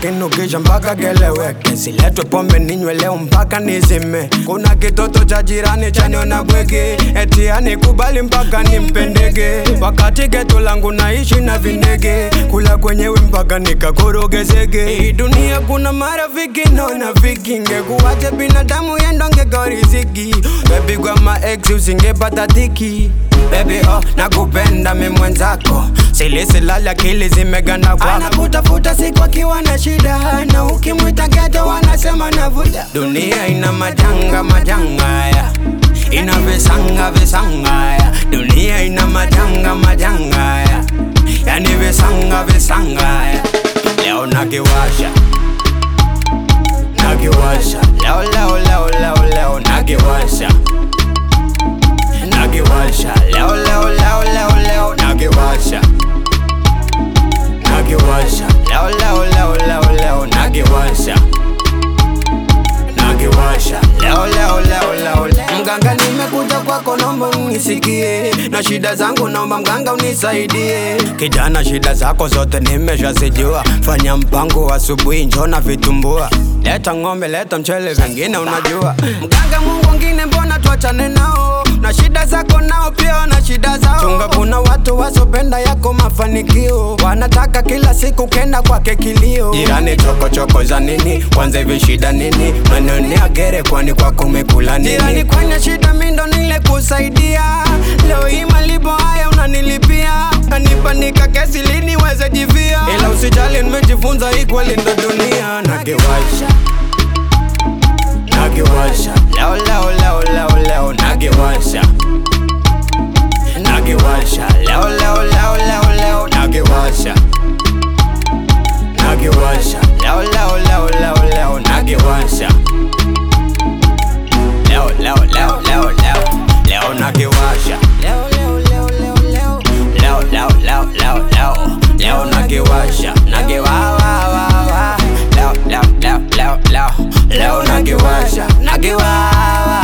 kinukisha mpaka keleweke, siletwe pombe ninywe leo mpaka nizime. Kuna kitoto cha jirani chaniona bwege, eti anikubali mpaka nimpendege, wakati geto langu naishi na vinege, kula kwenyewe mpaka nikakorogezege. Hii dunia kuna marafiki naona viki, ngekuwache binadamu yendongeka riziki, bebigwa maex usingepata dhiki Baby oh, nakupenda mi mwenzako, silisilali akili zimeganda kwako. Anakutafuta siku akiwa na shida, na ukimwita geto wanasema navuta. Dunia ina majanga majanga ya ina visanga visanga ya dunia ina majanga majanga ya yani visanga visanga ya leo nakiwasha nakiwasha leo leo leo leo leo nakiwasha nakiwasha leo leo leo leo leo nakiwasha nakiwasha leo leo leo leo leo nakiwasha nakiwasha leo leo leo leo leo mganga nimekuja kwako naomba unisikie na shida zangu naomba mganga unisaidie kijana shida zako zote nimeshazijua fanya mpango asubuhi njona vitumbua leta ng'ombe leta mchele vingine unajua mganga mungu wengine mbona tuachane nao na shida zako nao pia wana shida zao chunga kuna watu wasopenda yako mafanikio wanataka kila siku kenda kwake kilio jirani chokochoko za nini kwanza hivi shida nini manionea gere kwani kwako umekula nini jirani kwenye shida mindo nile kusaidia leo hii malipo haya unanilipia kanipanika kesi lini weze jivia ila usijali nimejifunza hii kweli ndo dunia nakiwasha nakiwasha leo leo leo leo leo nakiwasha nakiwasha leo leo leo leo leo nakiwasha nakiwasha leo leo leo leo leo nakiwasha leo leo leo leo leo leo nakiwasha leo leo leo leo leo leo leo leo leo leo leo nakiwasha nakiwawawawa leo leo leo leo leo leo nakiwasha nakiwawa